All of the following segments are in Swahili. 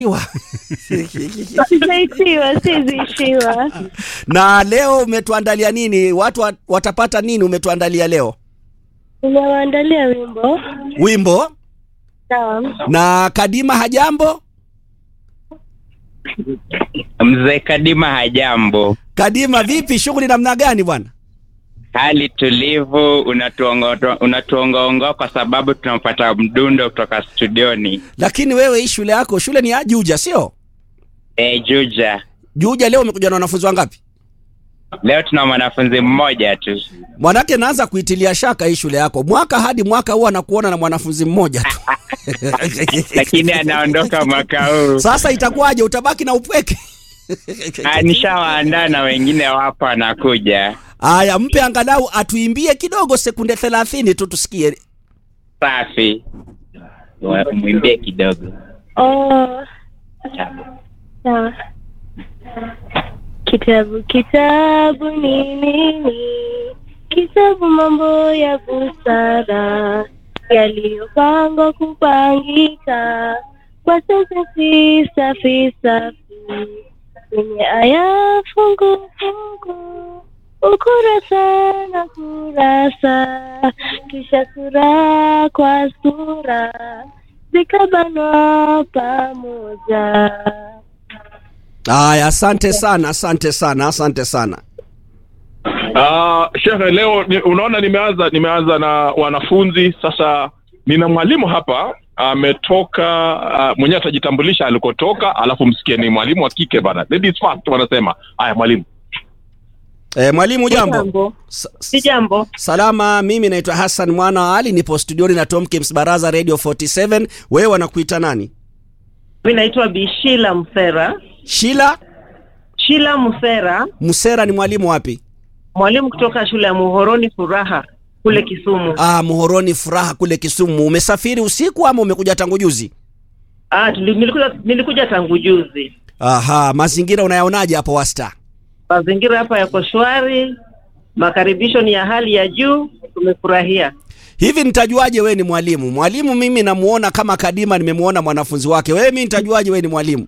Sijaishiwa, siziishiwa. na leo umetuandalia nini? Watu wat- watapata nini? Umetuandalia leo Nimewaandalia wimbo. wimbo Naam. na Kadima hajambo. Mzee Kadima hajambo, Kadima vipi, shughuli namna gani bwana? hali tulivu, unatuongo- unatuongaongoa kwa sababu tunapata mdundo kutoka studioni. Lakini wewe hii shule yako, shule ni ya Juja sio? E, Juja, Juja leo umekuja na wanafunzi wangapi? leo tuna mwanafunzi mmoja tu. Mwanake naanza kuitilia shaka hii shule yako, mwaka hadi mwaka huwa anakuona na mwanafunzi mmoja tu lakini anaondoka mwaka huu. Sasa itakuwaje? Utabaki na upweke? Ah, Nishawaandaa na wengine wapo wanakuja. Aya, mpe angalau atuimbie kidogo, sekunde thelathini tu tusikie. Safi, Wa- mwimbie kidogo. Oh, sawa. Kitabu kitabu ni nini? Kitabu mambo ya busara yaliyopangwa kupangika kwa sentensi safi safi kwenye aya fungu fungu ukurasa na kurasa kisha sura kwa sura zikabanwa pamoja. Aya, asante sana, asante sana, asante sana. Uh, shehe, leo ni, unaona nimeanza nimeanza na wanafunzi sasa. Nina mwalimu hapa ametoka, uh, mwenyewe atajitambulisha alikotoka, alafu msikie ni mwalimu wa kike bana, ladies first wanasema. Haya mwalimu. E, mwalimu jambo. Jambo. Sa- Si jambo. Salama, mimi naitwa Hassan Mwana wa Ali, nipo studioni na Tom Kims Baraza Radio 47. Wewe wanakuita nani? Mi naitwa Bishila Msera. Shila Shila Msera, Musera ni mwalimu wapi? mwalimu kutoka shule ya Muhoroni Furaha kule Kisumu. Ah, Muhoroni Furaha kule Kisumu. Umesafiri usiku ama umekuja tangu juzi? Ah, tuli- nilikuja, nilikuja tangu juzi. Aha, mazingira unayaonaje hapo Wasta? Mazingira hapa yako shwari, makaribisho ni ya hali ya juu, tumefurahia. Hivi nitajuaje wewe ni mwalimu? Mwalimu mimi namuona kama Kadima, nimemuona mwanafunzi wake. Wewe mimi nitajuaje wewe ni mwalimu?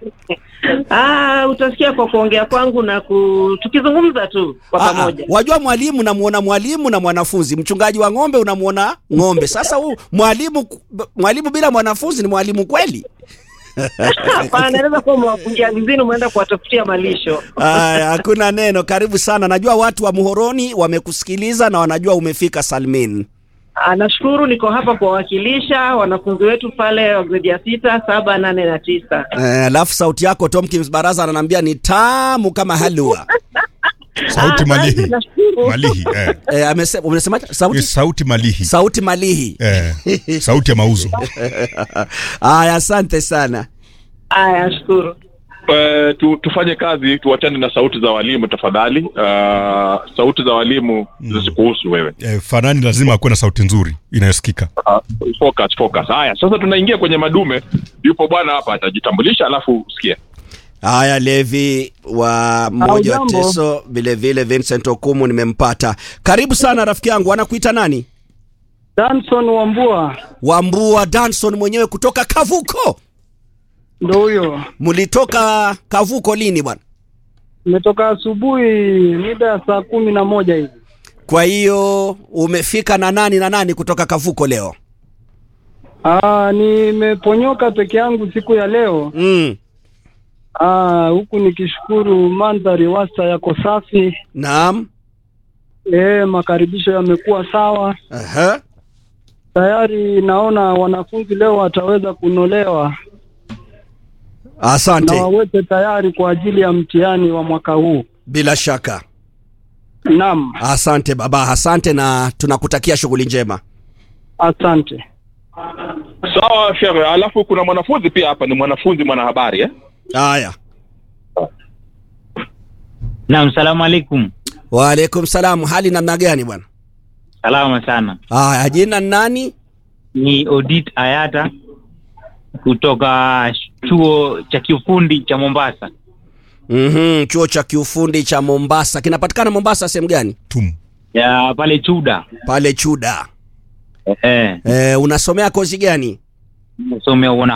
Ah, utasikia kwa kuongea kwangu na ku... tukizungumza tu kwa Ah, ah, pamoja. wajua mwalimu namuona mwalimu na mwanafunzi, mchungaji wa ng'ombe unamuona ng'ombe. Sasa huu mwalimu mwalimu bila mwanafunzi ni mwalimu kweli? Hapana, naweza kuwa mwakunjia vizini, umeenda kuwatafutia malisho. Aya, hakuna neno. Karibu sana. Najua watu wa Muhoroni wamekusikiliza na wanajua umefika Salmin. Ah, nashukuru niko hapa kuwawakilisha wanafunzi wetu pale wa gredi ya sita, saba, nane na tisa. Eh, Alafu sauti yako Tomkins Baraza ananiambia ni tamu kama halua. Sauti Ah, malihi. basi nashukuru. Malihi, eh. Eh, amesema umesemaje? Sauti Yes, sauti malihi. sauti malihi. Eh, sauti ya mauzo. Aya, asante sana. Aya, nashukuru. Uh, tu, tufanye kazi, tuachane na sauti za walimu tafadhali. Uh, sauti za walimu zisikuhusu wewe. Eh, Fanani lazima akuwe na sauti nzuri inayosikika. Uh, focus, focus. Haya, sasa tunaingia kwenye madume. Yupo bwana hapa atajitambulisha, alafu usikie. Haya, Levi wa mmoja wa Hujambo? Teso, vile vile Vincent Okumu nimempata. Karibu sana rafiki yangu, anakuita nani? Danson Wambua Wambua Danson mwenyewe kutoka Kavuko. ndo huyo. Mlitoka Kavuko lini bwana? Nimetoka asubuhi mida ya saa kumi na moja hivi. Kwa hiyo umefika na nani na nani kutoka Kavuko leo? Ah, nimeponyoka peke yangu siku ya leo. Mm. Ah, huku nikishukuru mandhari wasta yako safi. Naam. Eh, makaribisho yamekuwa sawa. Aha. Tayari naona wanafunzi leo wataweza kunolewa na Asante. waweke tayari kwa ajili ya mtihani wa mwaka huu. Bila shaka. Naam, Asante baba, asante na tunakutakia shughuli njema. asante. Sawa shehe, alafu kuna mwanafunzi pia hapa, ni mwanafunzi mwanahabari eh? Haya. Naam, salamu alaikum. Waalaikum salam. Hali namna gani bwana? Salama sana. Haya, jina ni nani? Ni Odit Ayata kutoka chuo cha kiufundi cha Mombasa. Mhm, chuo cha kiufundi cha Mombasa. Kinapatikana Mombasa sehemu gani? Tum. Ya pale Chuda. Pale Chuda. Eh, Eh, unasomea kozi gani? nasomea